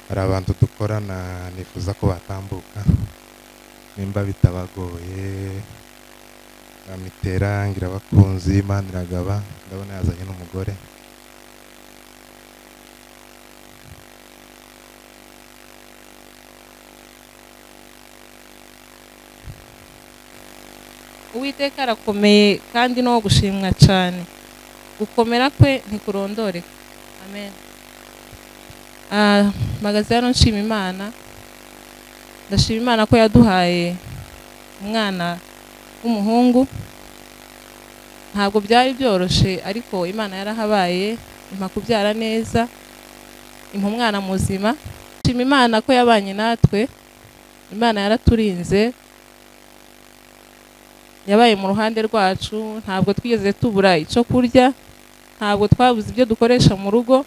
hari abantu dukorana nifuza ko batambuka nimba bitabagoye amitera ngira abakunzi imana iragaba ndabona yazanye n'umugore uwiteka arakomeye kandi ni uwo gushimwa cyane gukomera kwe ntikurondoreka amen Ah, mpagaze hano nshima imana ndashima imana ko yaduhaye umwana w'umuhungu ntabwo byari byoroshye ariko imana yarahabaye impa kubyara neza impa umwana muzima nshima imana ko yabanye natwe imana yaraturinze yabaye mu ruhande rwacu ntabwo twigeze tubura icyo kurya ntabwo twabuze ibyo dukoresha mu rugo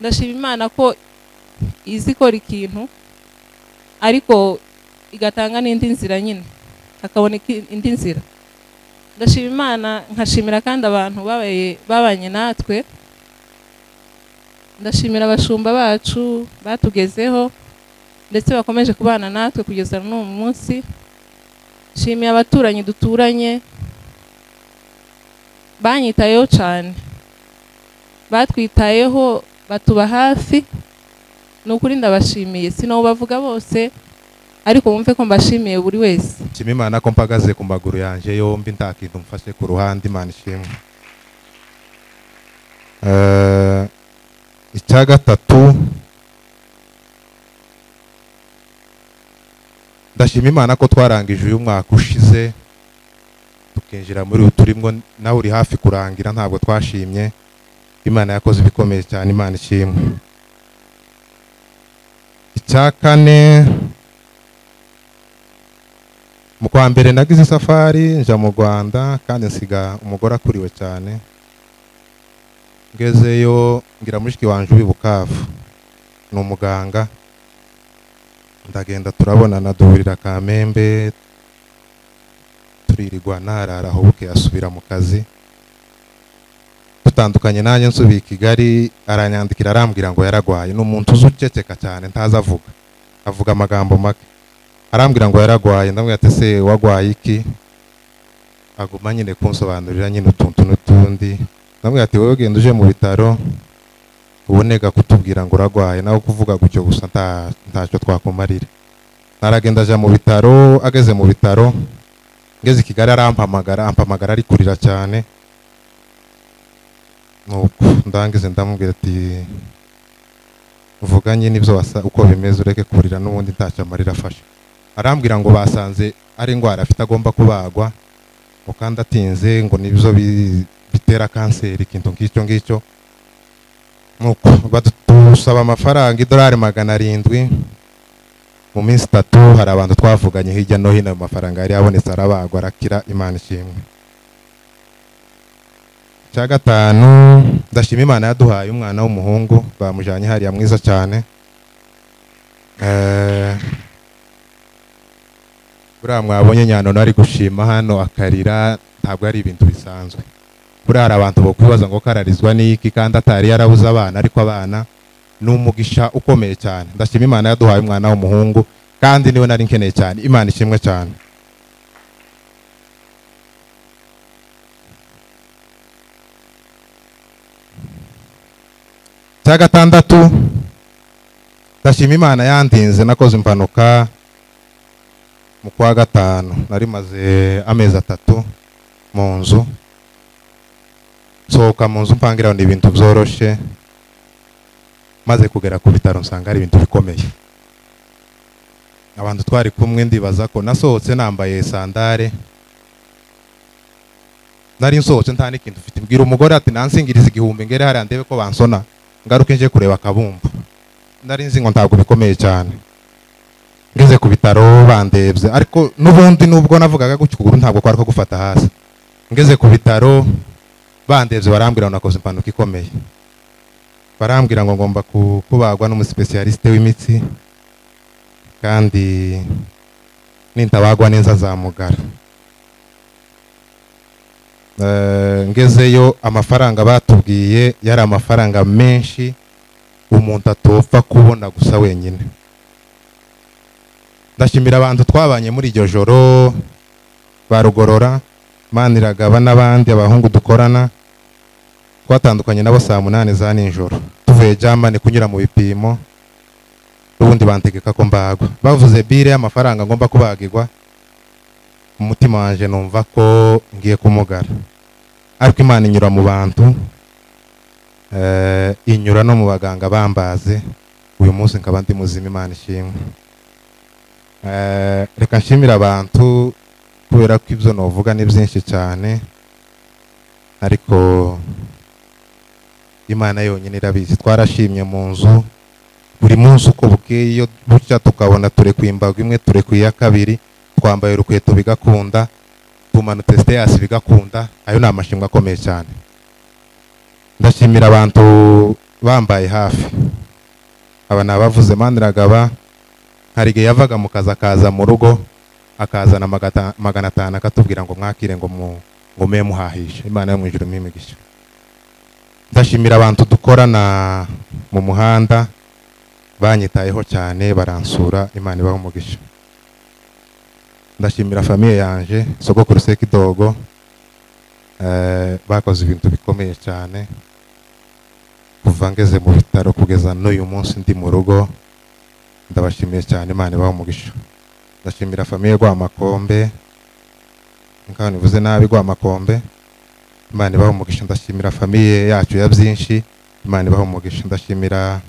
ndashima imana ko izi ikora ikintu ariko igatanga n'indi nzira nyine hakaboneka indi nzira ndashima imana nkashimira kandi abantu babaye babanye natwe ndashimira abashumba bacu batugezeho ndetse bakomeje kubana natwe kugeza n'uyu munsi nshimiye abaturanyi duturanye banyitayeho cyane batwitayeho batuba hafi ni ukuri ndabashimiye sinawubavuga bose ariko wumve ko mbashimiye buri wese nshima imana ko mpagaze ku maguru yanjye yombi nta kintu mfashe ku ruhande imana ishimwe Eh, icya gatatu ndashima imana ko twarangije uyu mwaka ushize tukinjira muri uyu turimo nawe uri hafi kurangira ntabwo twashimye imana yakoze ibikomeye cyane imana ishimwe icya kane mu kwa mbere nagize isafari nja mu rwanda kandi nsiga umugore akuriwe cyane ngezeyo ngira mushiki wanje ubi bukavu ni umuganga ndagenda turabonana duhurira kamembe turirigwana arara aho buke asubira mu kazi dutandukanye nanjye nsubiye i kigali aranyandikira arambwira ngo yaragwaye ni umuntu uzi uceceka cyane ntazi avuga avuga amagambo make arambwira ngo yaragwaye ndamubwira ati se wagwaye iki aguma nyine kunsobanurira nyine utuntu n'utundi ndamubwira ati wowe ugenda uje mu bitaro ubonega kutubwira ngo uragwaye nawe kuvuga gutyo gusa nta- ntacyo twakumarira naragenda aja mu bitaro ageze mu bitaro ngeze i kigali arampamagara ampamagara ari kurira cyane nuko ndangize ndamubwira ati vuga nyine ibyo wasa uko bimeze ureke kurira n'ubundi ntacyo amarira afashe arambwira ngo basanze ari indwara afite agomba kubagwa ngo kandi atinze ngo nibyo bi- bitera kanseri ikintu nk'icyo ngicyo nuko badusaba amafaranga idolari magana arindwi mu minsi itatu hari abantu twavuganye hirya no hino ayo mafaranga yari yabonetse arabagwa arakira imana ishimwe icya gatanu ndashima imana yaduhaye umwana w'umuhungu bamujyanye hariya mwiza cyane Eh, buriya mwabonye nyanono ari gushima hano akarira ntabwo ari ibintu bisanzwe buriya hari abantu bakwibaza ngo kararizwa n'iki kandi atari yarabuze abana ariko abana ni umugisha ukomeye cyane ndashima imana yaduhaye umwana w'umuhungu kandi niwe nari nkeneye cyane imana ishimwe cyane cya gatandatu ndashima imana yandinze nakoze impanuka mu kwa gatanu nari maze amezi atatu mu nzu sohoka mu nzu mpangira ni ibintu byoroshye maze kugera ku bitaro nsanga ari ibintu bikomeye abantu twari kumwe ndibaza ko nasohotse nambaye sandare nari nsohotse nta n'ikintu mfite mbwira umugore ati nansingiriza igihumbi ngere hariya ndebe ko bansona ngaruke nje kureba akabumbu nari nzi ngo ntabwo bikomeye cyane ngeze ku bitaro bandebye ariko n'ubundi nubwo navugaga gutyo ukuguru ntabwo kwari ko gufata hasi ngeze ku bitaro bandebye barambwira ngo nakoze impanuka ikomeye barambwira ngo ngomba ku- kubagwa n'umusipesiyalisite w'imitsi kandi nintabagwa neza azamugara Eh, ngezeyo amafaranga batubwiye yari amafaranga menshi umuntu atopfa kubona gusa wenyine ndashimira abantu twabanye muri iryo joro ba rugorora maniragaba n'abandi abahungu dukorana twatandukanye nabo saa munani za nijoro tuvuye jamani kunyura mu bipimo n'ubundi bantegeka ko mbagwa bavuze bire y'amafaranga ngomba kubagirwa umutima wanjye numva ko ngiye kumugara ariko imana inyura mu bantu eh, inyura no mu baganga bambaze uyu munsi nkaba ndi muzima imana ishimwe Eh, reka nshimire abantu kubera ko ibyo navuga ni byinshi cyane ariko imana yonyine irabizi twarashimye mu nzu buri munsi uko bukeye iyo bucya tukabona turekuye imbago imwe turekuye iya kabiri twambaye urukweto bigakunda tumanutse siteyasi bigakunda ayo ni amashimwe akomeye cyane ndashimira abantu bambaye hafi aba ni abavuze maniragaba hari igihe yavaga mu kazi akaza mu rugo akazana magata- magana atanu akatubwira ngo mwakire ngo mu- ngo mube muhahishe imana yo mu ijuru mpe imigisha ndashimira abantu dukorana mu muhanda banyitayeho cyane baransura imana ibaha umugisha ndashimira famiye yanje sogokuru sekidogo eh, bakoze ibintu bikomeye cyane kuva ngeze mu bitaro kugeza n'uyu munsi ndi mu rugo ndabashimiye cyane imana ibaha umugisha ndashimira famiye Rwamakombe nk'aho nivuze nabi Rwamakombe imana ibaha umugisha ndashimira famiye yacu ya byinshi imana ibaha umugisha ndashimira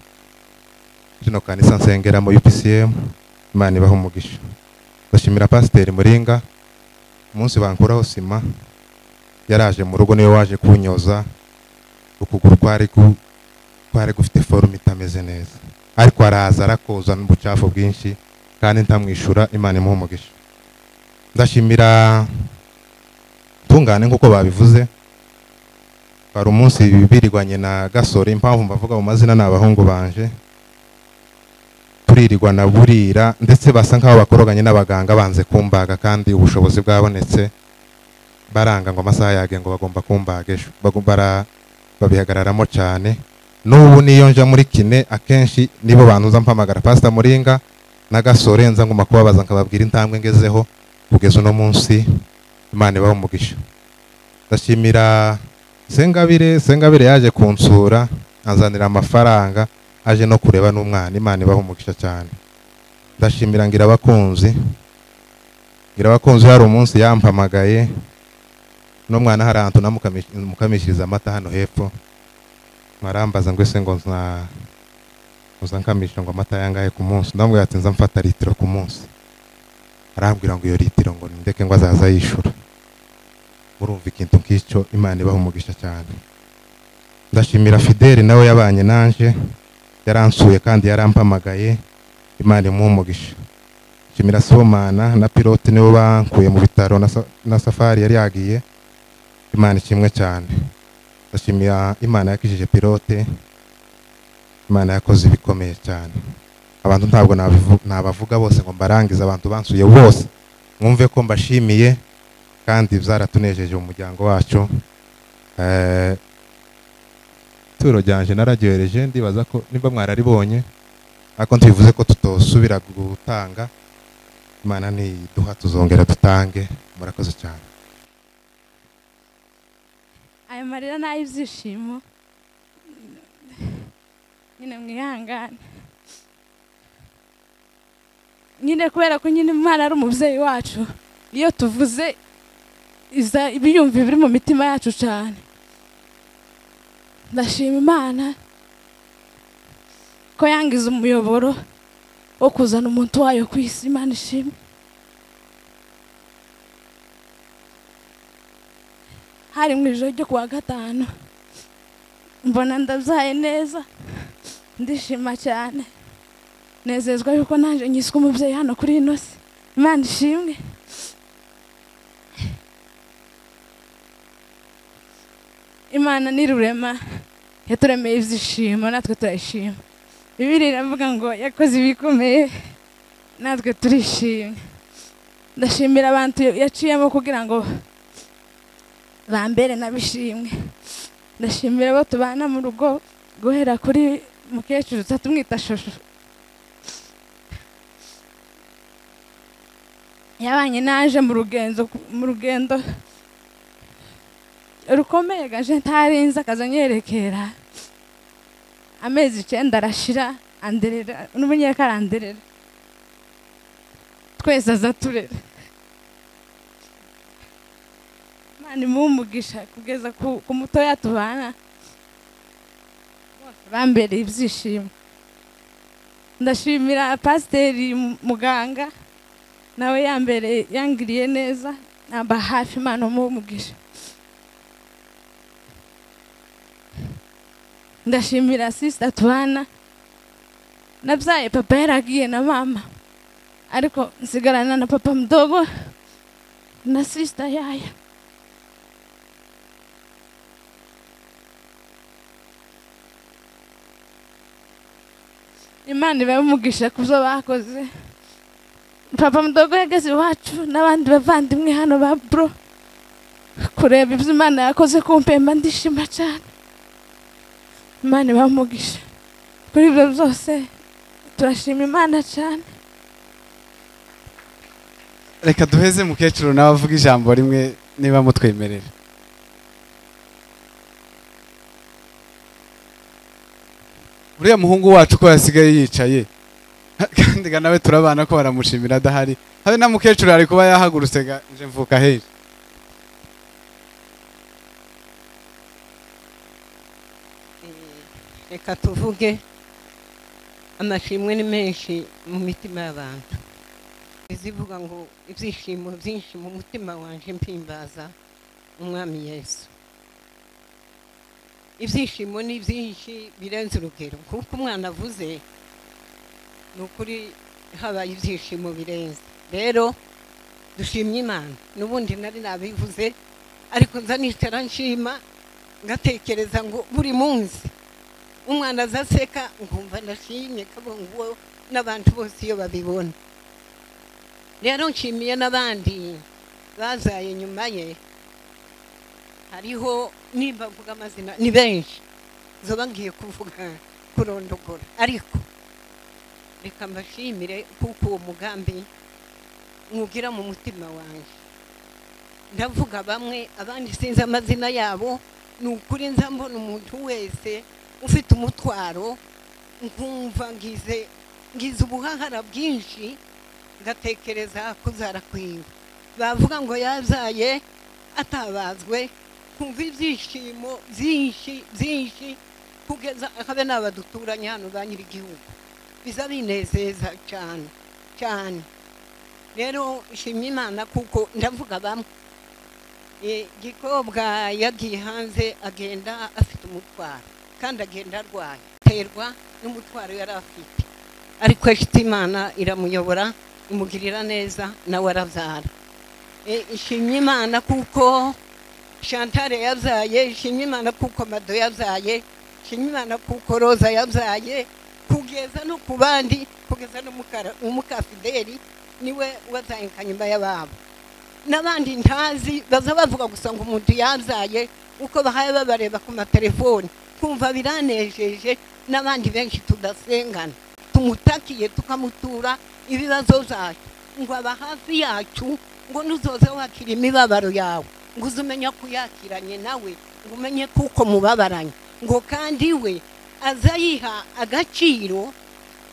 rino kanisa nsengera mu UPCM imana ibaha umugisha ndashimira pasiteri Muringa umunsi bankuraho sima yaraje mu rugo niwe waje kunyoza ukuguru kwari ku- kwari gufite forume itameze neza ariko araza arakoza n'ubucafu bwinshi kandi ntamwishyura imana imuha umugisha ndashimira tungane nk'uko babivuze hari umunsi birirwanye na gasore impamvu mbavuga mu mazina ni abahungu banje turirirwa na burira ndetse basa nk'aho bakoroganye n'abaganga banze kumbaga kandi ubushobozi bwabonetse baranga ngo amasaha yage ngo bagomba kumbaga ejo Bagom- bara- babihagararamo cyane n'ubu niyo nja muri kine akenshi nibo bantu uza mpamagara pasita muringa na gasore nza nguma kubabaza nkababwira intambwe ngezeho kugeza uno munsi imana ibaha umugisha ndashimira sengabire sengabire yaje kunsura anzanira amafaranga aje no kureba n'umwana imana ibaha umugisha cyane ndashimira ngira abakunzi ngira abakunzi hari umunsi yampamagaye n'umwana hari ahantu namukamishyiriza amata hano hepfo mwarambaza ngo ese ngo nza uza nkamisha ngo amata yangahe ku munsi ndamubwira ati nza mfata litiro ku munsi arambwira ngo iyo litiro ngo ndeke ngo azaza yishura murumva ikintu nk'icyo imana ibaha umugisha cyane ndashimira fideli nawe yabanye nanje yaransuye kandi yarampamagaye imana imuha umugisha nshimira sibomana na pilote nibo bankuye mu bitaro na sa- na safari yari yagiye imana ikimwe cyane ndashimira imana yakijije pilote imana yakoze ibikomeye cyane abantu ntabwo nabivu- nabavuga bose ngo mbarangize abantu bansuye bose mwumve ko mbashimiye kandi byaratunejeje mu muryango wacu Eh, ituro ryanje nararyohereje ndibaza ko niba mwararibonye ariko ntibivuze ko tutosubira gutanga imana niduha tuzongera dutange murakoze cyane aya marira ni ay'ibyishimo nyine mwihangane nyine kubera ko nyine umwana ari umubyeyi wacu iyo tuvuze iza ibiyumvi biri mu mitima yacu cyane ndashima imana ko yangize umuyoboro wo kuzana umuntu wayo ku isi imana ishimwe hari mu ijoro ryo kuwa gatanu mbona ndabyaye neza ndishima cyane nezezwa yuko nanjye nyiswe umubyeyi hano kuri ino si imana ishimwe imana ni rurema yaturemeye ibyishimo natwe turayishima bibiri iravuga ngo yakoze ibikomeye natwe turishimye ndashimira abantu yaciyemo kugira ngo bambere nabishimwe ndashimira abo tubana mu rugo guhera kuri mukecuru tuza tumwita shushu yabanye naje mu rugendo mu rugendo rukomeye gaje ntarinze akazanyerekera amezi icyenda arashira anderera n'umunyeka aranderera twese aza turera imana imumugisha kugeza ku ku mutoya tubana bose bambereye ibyishimo ndashimira pasiteri muganga nawe yambereye yangiriye neza namba hafi imana imumugisha ndashimira sisita tubana nabyaye papa yaragiye na mama ariko nsigarana na papa mdogo na sisita yayo imana iba imugisha ku byo bakoze papa mdogo yageze iwacu n'abandi bavandimwe hano ba bro kureba ibyo imana yakoze ku mpemba ndishima cyane imana iba imugisha kuri ibyo byose turashima imana cyane reka duheze mukecuru nawe avuga ijambo rimwe niba mutwemerera uriya muhungu wacu ko yasigaye yicaye kandi ga nawe turabana ko baramushimira adahari habe na mukecuru ari kuba yahagurutse ga nje mvuka hejo reka tuvuge amashimwe ni menshi mu mitima y'abantu izivuga ngo ibyishimo byinshi mu mutima wanjye mpimbaza umwami yesu ibyishimo ni byinshi birenze urugero kuko umwana avuze ni ukuri habaye ibyishimo birenze rero dushimye imana n'ubundi nari nabivuze ariko nza nicara nshima ngatekereza ngo buri munsi umwana azaseka nkumva ndashimye kabongo n'abantu bose iyo babibona rero nshimiye n'abandi bazaye nyuma ye hariho nimba mvuga amazina ni benshi zoba ngiye kuvuga kurondogora ariko reka mbashimire kuko uwo mugambi mwugira mu mutima wanjye ndavuga bamwe abandi sinzi amazina yabo ni ukuri nza mbona umuntu wese ufite umutwaro nkumva ngize ngize ubuhahara bwinshi ngatekereza kuzara kwinga bavuga ngo yazaye atabazwe kumva ibyishimo byinshi byinshi kugeza habe n'aba duturanye hano ba nyir'igihugu biza binezeza cyane cyane rero nshimye imana kuko ndavuga bamwe igikobwa yagiye hanze agenda afite umutwaro kandi agenda arwaye aterwa n'umutwaro yari afite ariko yashyize imana iramuyobora imugirira neza nawe arabyara ishimye imana kuko shantare yabyaye ishimye imana kuko mado yabyaye ishimye imana kuko roza yabyaye kugeza no ku bandi kugeza no umukafideri niwe wazayeka nyuma y'ababo n'abandi ntazi baza bavuga gusa ngo umuntu yabyaye uko bahaye babareba ku matelefoni twumva biranejeje n'abandi benshi tudasengana tumutakiye tukamutura ibibazo byacu ngo aba hafi yacu ngo nuzoze wakira imibabaro yawe ngo uze umenye ko yakiranye nawe ngo umenye kuko mubabaranye ngo kandi we aza yiha agaciro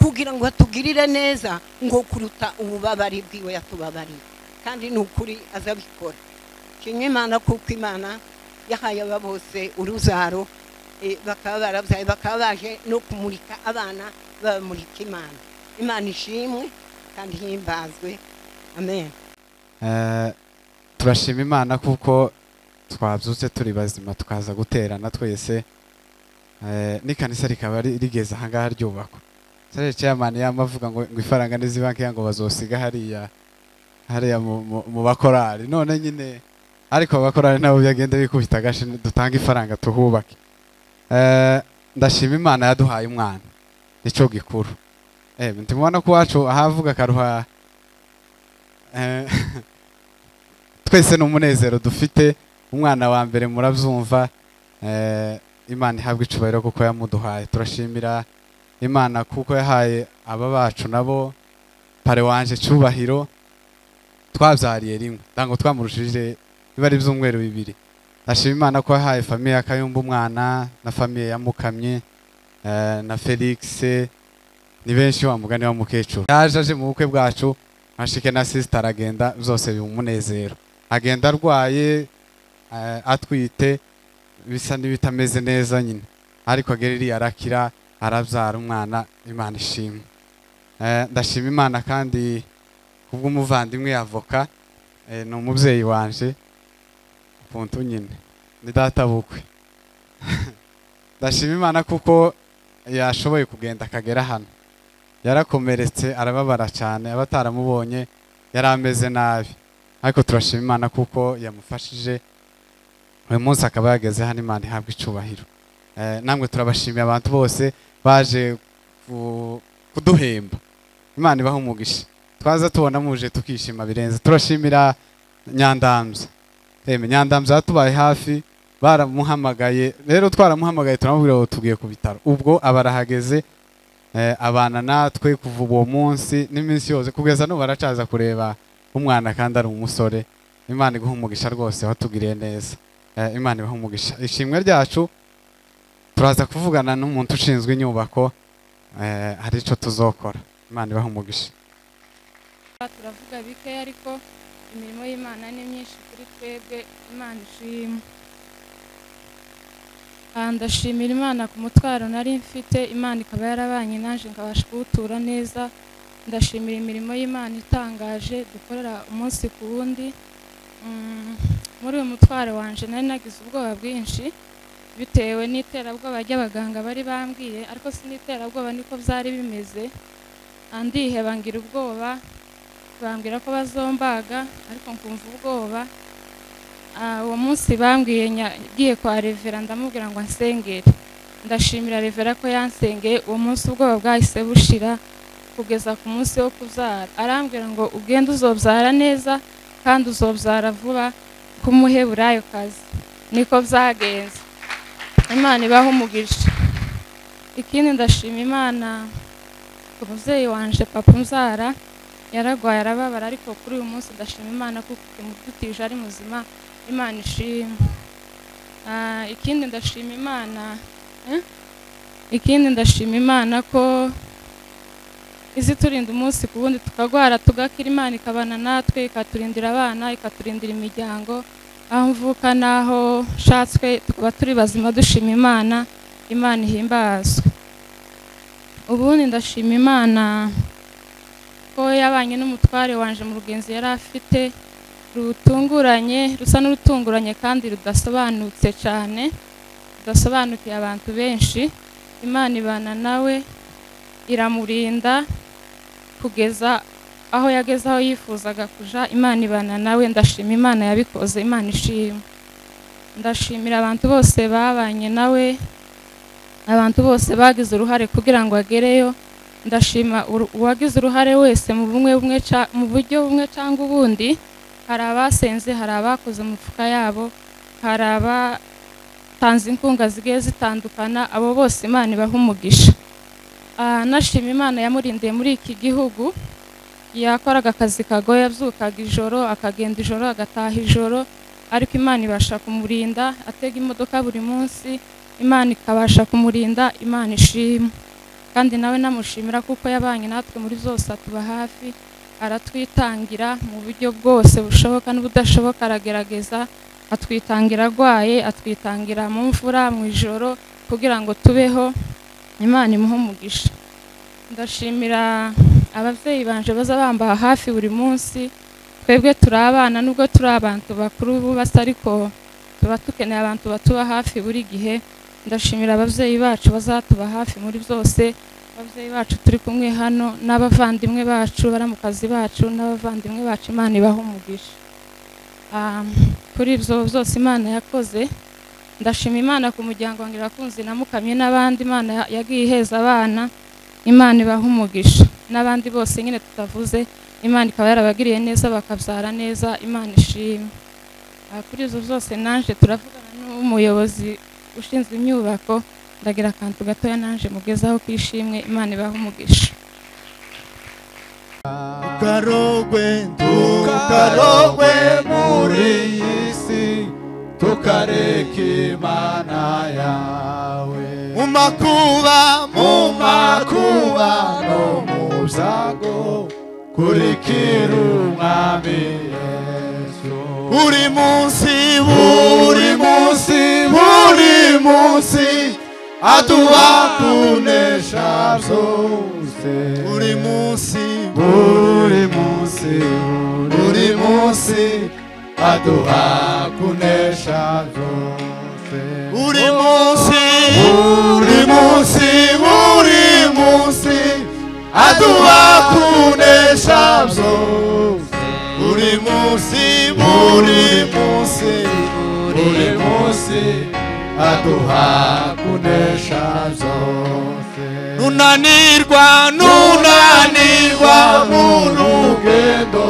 kugira ngo atugirire neza ngo kuruta ububabare bwiwe yatubabariye kandi ni ukuri azabikora kimwe imana kuko imana yahaye aba bose uruzaro bakaba barabyaye bakaba baje no kumurika abana babamurika imana imana ishimwe kandi himbazwe amen turashima imana kuko twabyutse turi bazima tukaza guterana twese n'ikanisa rikaba rigeze ahangaha ryubakwa serere ceyamani yama avuga ngo ngo ifaranga n'izibanki ngo bazosiga hariya hariya mu bakorari none nyine ariko abakorari nabo byagenda bikubita agashi dutange ifaranga tuhubake ndashima imana yaduhaye umwana nicyo gikuru ntimubona ko iwacu ahavuga akaruha twese ni umunezero dufite umwana wa mbere murabyumva imana ihabwa icubahiro kuko yamuduhaye turashimira imana kuko yahaye aba bacu nabo pare wanje cyubahiro twabyariye rimwe ntabwo twamurushije biba ari ibyumweru bibiri ndashima imana ko yahaye famiye ya kayumba umwana na famiye ya mukamye eh, na felix ni benshi wa mugani wa mukecuru yaje aje mu bukwe bwacu mashike na sisita aragenda byose biba umunezero agenda arwaye eh, atwite bisa n'ibitameze neza nyine ariko ageririye arakira arabyara umwana imana ishima Eh, ndashima imana kandi kubw'umuvandimwe avoka eh, ni umubyeyi wanje ukuntu nyine ni data bukwe ndashima imana kuko yashoboye kugenda akagera hano yarakomeretse arababara cyane abataramubonye yari ameze nabi ariko turashima imana kuko yamufashije uyu munsi akaba yageze hano imana ihabwa icubahiro Eh, namwe turabashimiye abantu bose baje ku- kuduhemba imana ibaha umugisha twaza tubona muje tukishima birenze turashimira nyandamza Eme, nyandamza yatubaye hafi baramuhamagaye rero twaramuhamagaye turamubwira ngo tugiye ku bitaro ubwo aba arahageze eh, abana natwe kuva uwo munsi n'iminsi yose kugeza n'ubu aracaza kureba umwana kandi ari umusore imana iguha umugisha rwose watugiriye neza Eh, imana ibaha umugisha ishimwe ryacu turaza kuvugana n'umuntu ushinzwe inyubako eh, hari icyo tuzokora imana ibaha umugisha turavuga bike ariko imirimo y'imana ni myinshi kuri twebwe imana ishima Ah, ndashimira imana ku mutwaro nari mfite imana ikaba yarabanye nanjye nkabasha kuwutura neza ndashimira imirimo y'imana itangaje dukorera umunsi ku wundi Mm, muri uyu mutwaro wanje nari nagize ubwoba bwinshi bitewe n'iterabwoba ry'abaganga bari bambwiye ariko si n'iterabwoba niko byari bimeze Ah, ndiheba ngira ubwoba bambwira ko bazombaga ariko nkumva ubwoba Ah, uwo munsi bambwiye nya- ngiye kwa revera ndamubwira ngo ansengere ndashimira revera ko yansengeye uwo munsi ubwoba bwahise bushira kugeza ku munsi wo kubyara arambwira ngo ugende uzobyara neza kandi uzobyara vuba k'umuheburayo kazi niko byagenze imana ibaho umugisha ikindi ndashima imana umubyeyi wanje papa umbyara yaragwaye arababara ariko kuri uyu munsi ndashima imana kuko imudutije ari muzima imana ishima Ah, ikindi ndashima imana eh? ikindi ndashima imana ko izi turinda umunsi ku wundi tukagwara tugakira imana ikabana natwe ikaturindira abana ikaturindira imiryango aho mvuka n'aho nshatswe tukaba turi bazima dushima imana imana ihimbazwe ubundi ndashima imana ko yabanye n'umutware wanje mu rugenzi yari afite rutunguranye rusa n'urutunguranye kandi rudasobanutse cyane rudasobanukiye abantu benshi imana ibana nawe iramurinda kugeza aho yageze aho yifuzaga kuja imana ibana nawe ndashima imana yabikoze imana ishima ndashimira abantu bose babanye nawe abantu bose bagize uruhare kugira ngo agereyo ndashima uru- uwagize uruhare wese mu bumwe bumwe ca- mu buryo bumwe cyangwa ubundi hari abasenze hari abakoze mu mifuka yabo hari abatanze inkunga zigiye zitandukana abo bose imana ibaha umugisha Ah, nashima imana yamurindiye muri iki gihugu yakoraga akazi kagoye abyukaga ijoro akagenda ijoro agataha ijoro ariko imana ibasha kumurinda atega imodoka buri munsi imana ikabasha kumurinda imana ishima kandi nawe namushimira kuko yabanye natwe muri zose atuba hafi aratwitangira mu buryo bwose bushoboka n'ubudashoboka aragerageza atwitangira arwaye atwitangira mu mvura mu ijoro kugira ngo tubeho imana imuhe umugisha ndashimira ababyeyi banje baza bambaha hafi buri munsi twebwe turi abana nubwo turi abantu bakuru bubase ariko tuba dukeneye abantu batuba hafi buri gihe ndashimira ababyeyi bacu bazatuba hafi muri byose ababyeyi bacu turi kumwe hano n'abavandimwe bacu baramukazi bacu n'abavandimwe bacu imana ibaha umugisha Ah, kuri ibyo byose imana yakoze ndashima imana ku muryango wanjye irakunze na mukamye n'abandi imana ya- yagiye iheza abana imana ibaha umugisha n'abandi bose nyine tutavuze imana ikaba yarabagiriye neza bakabyara neza imana ishima Ah, kuri ibyo byose nanjye turavugana n'umuyobozi ushinzwe imyubako ndagira akantu gatoya naje mugezaho kishimwe imana ibaha umugisha tukarogwe tukarogwe muri iyi si tukareka imana yawe mu makuba mu makuba no mu byago kurikira umwami yesu buri munsi buri munsi buri munsi aduha kunesha byose buri munsi buri munsi buri munsi aduha kunesha byose buri munsi buri munsi buri munsi aduha kunesha byose buri munsi buri munsi buri munsi aduha kunesha byose nunanirwa nunanirwa mu rugendo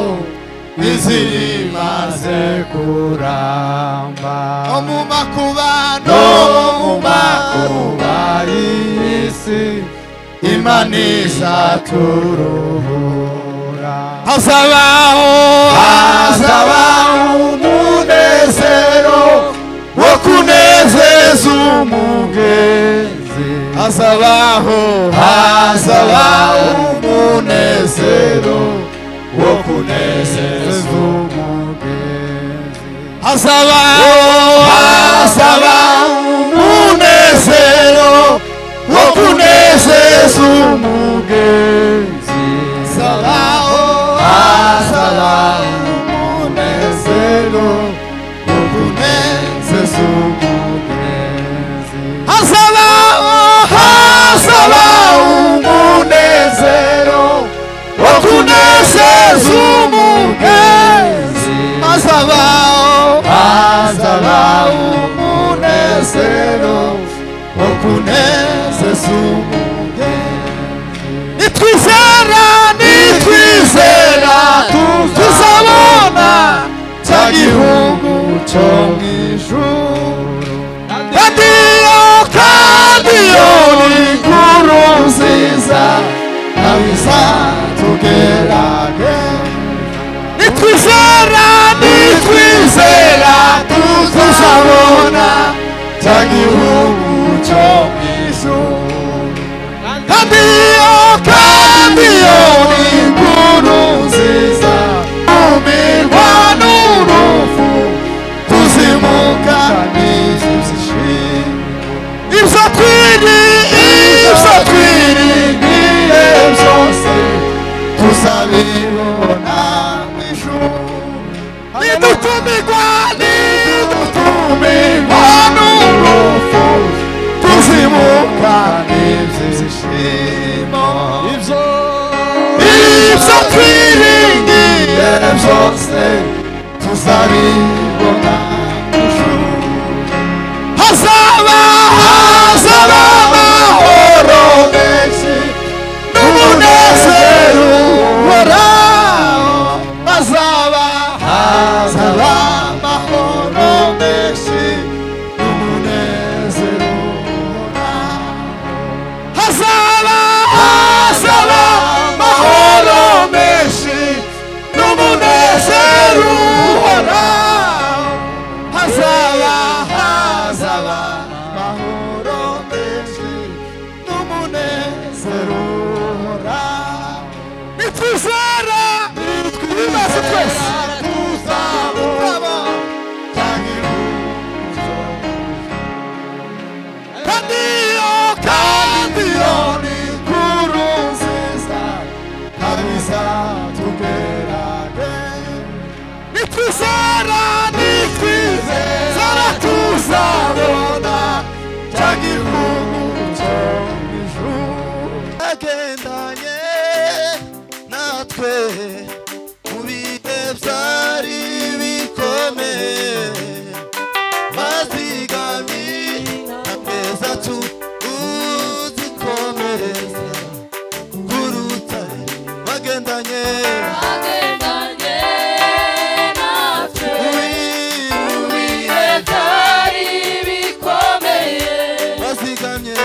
izimaze kuramba no mu makuba no mu makuba y'iyi si imana izaturuhura hazabaho hazabaho umunezero wo kunezeza umugezi hazabaho hazabaho umunezero wo kunezeza umugezi hazabaho hazabaho umunezero wo kunezeza umugezi hazabaho hazabaho umunezero umunezeza umugezi hazabaho hazabaho umunezero wo kunezeza umugezi hazabaho hazabaho umunezero wo kunezeza umugezi nitwizera nitwizera tuzabona cya gihugu cyo mu ijuru radiyo radiyo ni inkuru nziza nawe izatugerage nitwizera nitwizera tuzabona cya gihugu cyo mu ijuru radiyo radiyo ni inkuru nziza umirwa n'urufu tuzimuka n'inzu zishinga ibyo twiri ibyo twiri n'ibihe byose tuzabibona ijuru nidutumirwa nidutumirwa n'urufu tuzimuka n'inzu zishinga ibyo ibyo twiringiye byose tuzabibona hazaba hazaba amahoro menshi n'umunezero uhoraho hazaba hazaba amahoro menshi n'umunezero uhoraho hazaba hazaba amahoro menshi n'umunezero uhoraho hazaba hazaba amahoro menshi n'umunezero uhoraho nitwizera nitwizera twese tuzabona cyangwa iruhuzo kandi iyo kandi iyo ni inkuru nziza kandi izatuberage nitwizera nitwizera tuzabona cya gihugu cyo mu ijuru agendanye natwe mu bihe byari bikomeye mazigami ameza tuzikomereza kuruta bagendanye Bikomeye, bazigamye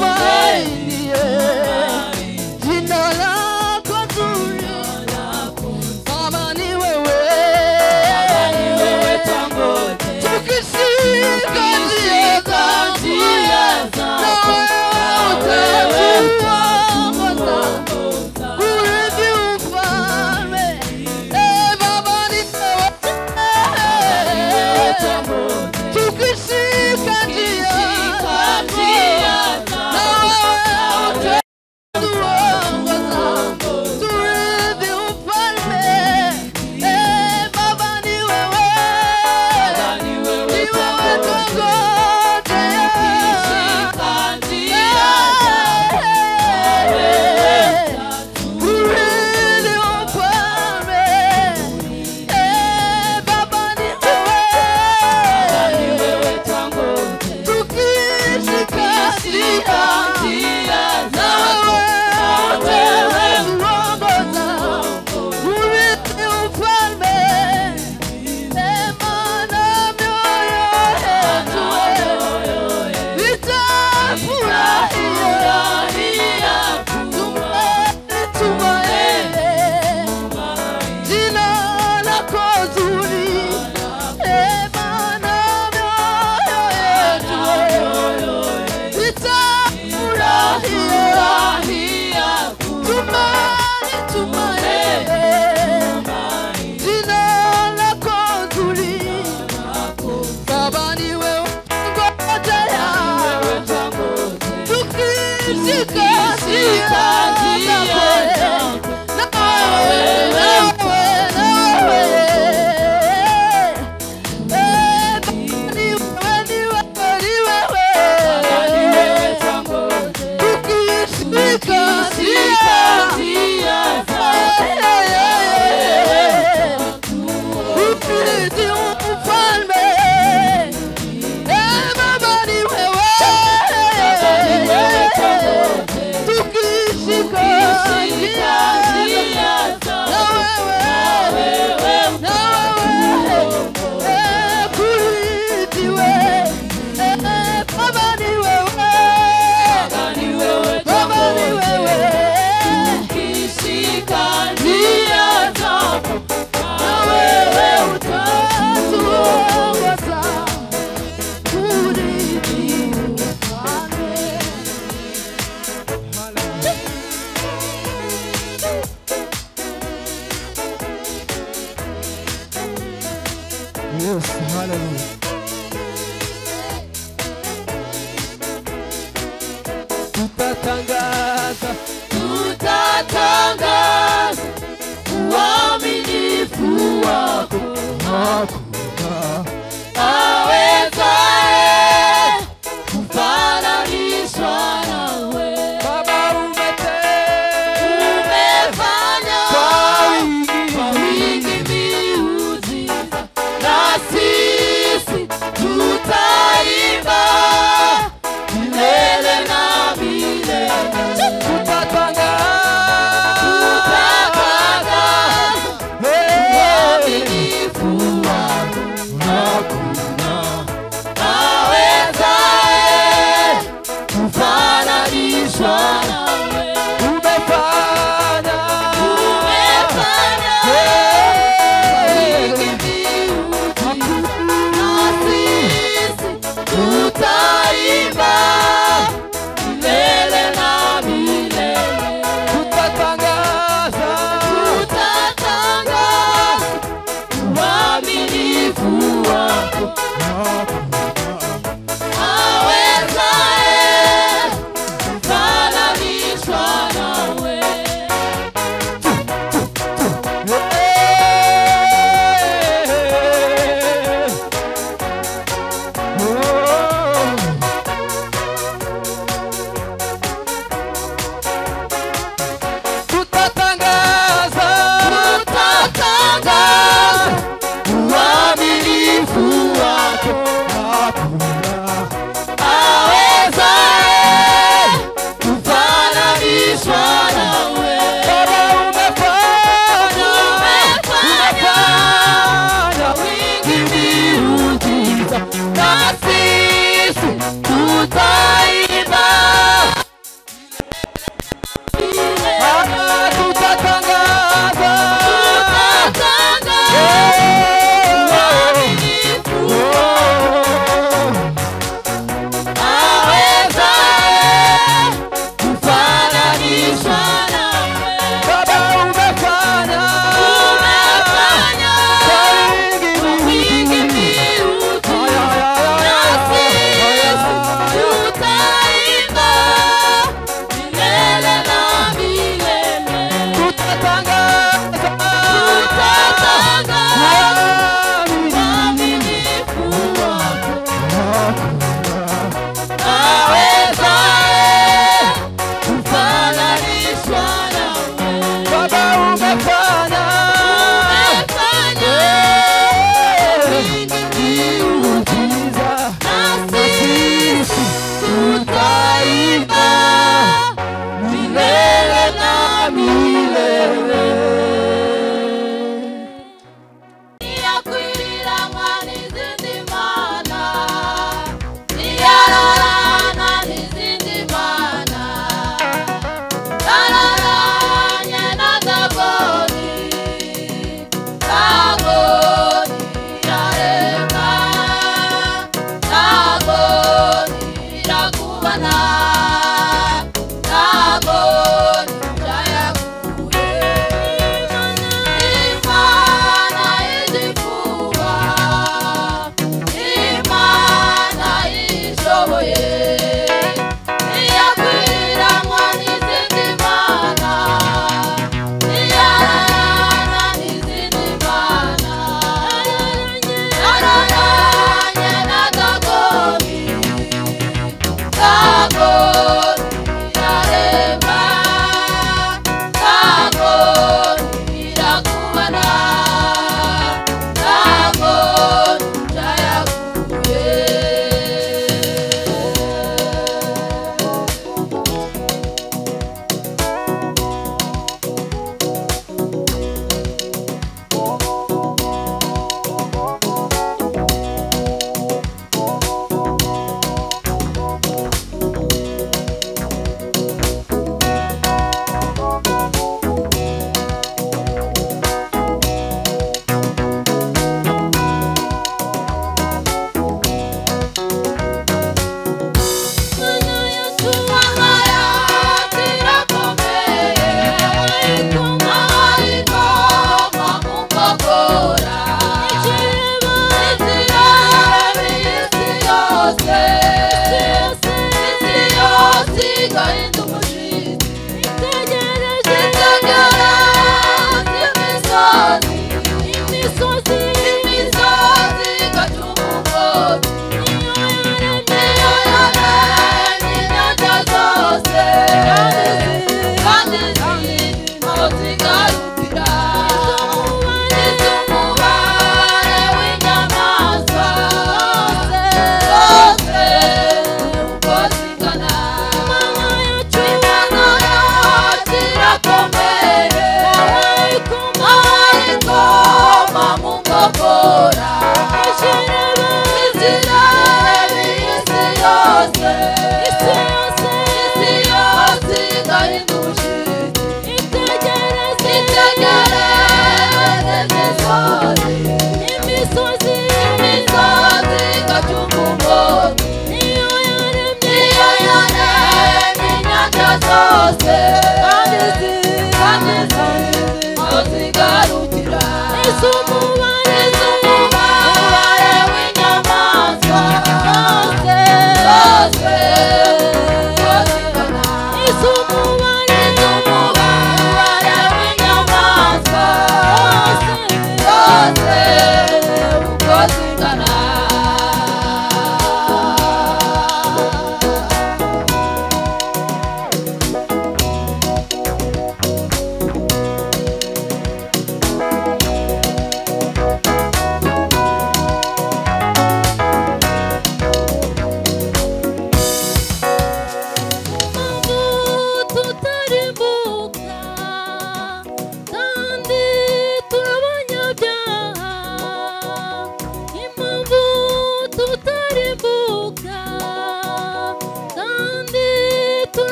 natumainie jina lako zuri Baba ni wewe tukisingazie na wewe utatuongoza kurithi ufalme Eh, Baba ni wewe tukishika njia na wewe utatuongoza turithi ufalme Eh, Baba ni wewe ni wewe tuongojea Eh, turithi ufalme Eh, Baba ni wewe tukishika njia na wewe utatuongoza urithi ufalme sema na mioyo yetu itafurahia tumaini tumaini jina lako zuri sema na mioyo yetu itafurahia tumaini tumaini jina lako zuri baba ni wewe ngoja tukishika njia zako na wewe na wewe na wewe Eh, Baba ni wewe, ni wewe, ni wewe. Tukishika njia zako Ukristo mfalme. Eh, Baba ni wewe. Tukishika njia na wewe, na wewe. Eh, kurithi wewe. Eh, Baba ni wewe. Baba ni wewe. Njia zako na wewe utatuongoza kurithi ufalme. Yes, hallelujah. Tutatangaza, tutatangaza uaminifu wako, wako.